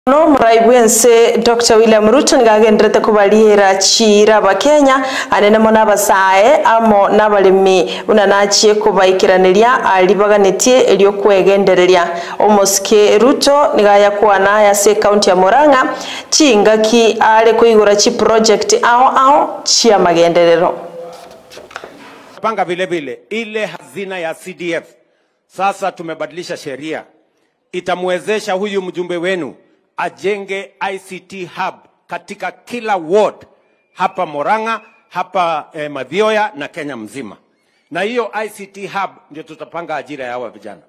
no muraibu ense dr william ruto nigagenderete kubarihira chira bakenya anenemo n'abasae amo n'abaremi buna nachie kubaikiraniria aribaganitie eriokwegendereria omosike ruto nigaya kwana yase kaunti ya murang'a chingaki are kuigura chi project ao ao chia magenderero panga vile vile ile hazina ya CDF. Sasa tumebadilisha sheria, itamwezesha huyu mjumbe wenu ajenge ICT hub katika kila ward hapa Moranga, hapa eh, Mathioya na Kenya mzima. Na hiyo ICT hub ndio tutapanga ajira ya hawa vijana.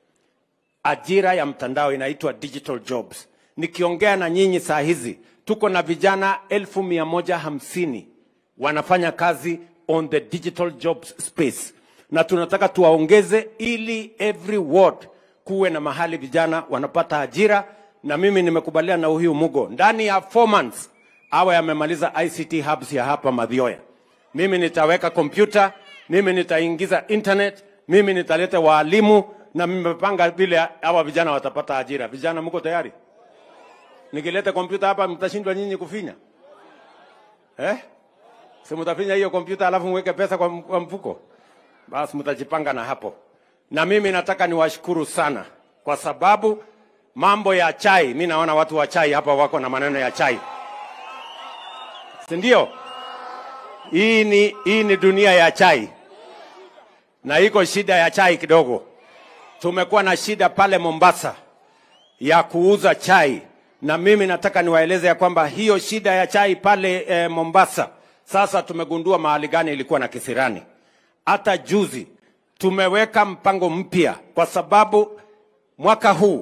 Ajira ya mtandao inaitwa digital jobs. Nikiongea na nyinyi saa hizi tuko na vijana elfu mia moja hamsini wanafanya kazi on the digital jobs space, na tunataka tuwaongeze ili every ward kuwe na mahali vijana wanapata ajira, na mimi nimekubaliana na huyu Mugo ndani ya four months awe amemaliza ICT hubs ya hapa Mathioya. Mimi nitaweka kompyuta, mimi nitaingiza internet, mimi nitaleta waalimu na nimepanga vile hawa vijana watapata ajira. Vijana, mko tayari? Nikileta kompyuta hapa mtashindwa nyinyi kufinya eh? si mtafinya hiyo kompyuta alafu mweke pesa kwa, kwa mfuko, basi mtajipanga na hapo. Na mimi nataka niwashukuru sana kwa sababu mambo ya chai, mi naona watu wa chai hapa wako na maneno ya chai, si ndio? Hii ni, hii ni dunia ya chai na iko shida ya chai kidogo. Tumekuwa na shida pale Mombasa ya kuuza chai, na mimi nataka niwaeleze ya kwamba hiyo shida ya chai pale eh, Mombasa sasa tumegundua mahali gani ilikuwa na kisirani. Hata juzi tumeweka mpango mpya, kwa sababu mwaka huu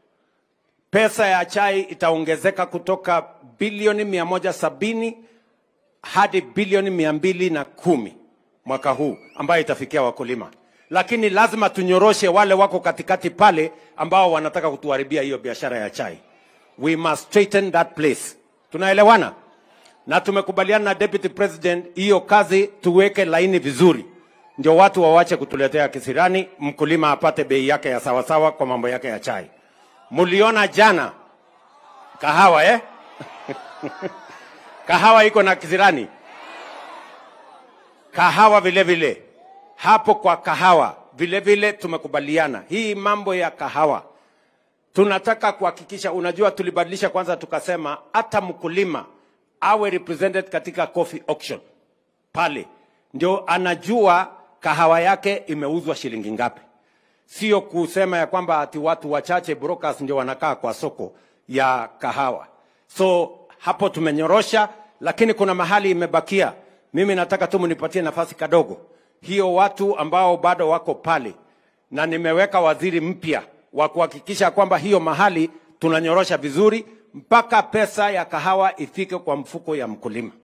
pesa ya chai itaongezeka kutoka bilioni mia moja sabini hadi bilioni mia mbili na kumi mwaka huu ambayo itafikia wakulima, lakini lazima tunyoroshe wale wako katikati pale ambao wanataka kutuharibia hiyo biashara ya chai. We must straighten that place. Tunaelewana? na tumekubaliana na deputy president hiyo kazi tuweke laini vizuri, ndio watu wawache kutuletea kisirani, mkulima apate bei yake ya sawasawa kwa mambo yake ya chai. Muliona jana kahawa eh? kahawa iko na kisirani, kahawa vile vile hapo kwa kahawa vile vile tumekubaliana hii mambo ya kahawa tunataka kuhakikisha, unajua, tulibadilisha kwanza, tukasema hata mkulima awe represented katika coffee auction pale, ndio anajua kahawa yake imeuzwa shilingi ngapi, sio kusema ya kwamba ati watu wachache brokers ndio wanakaa kwa soko ya kahawa. So hapo tumenyorosha, lakini kuna mahali imebakia. Mimi nataka tu mnipatie nafasi kadogo, hiyo watu ambao bado wako pale, na nimeweka waziri mpya wa kuhakikisha kwamba hiyo mahali tunanyorosha vizuri mpaka pesa ya kahawa ifike kwa mfuko ya mkulima.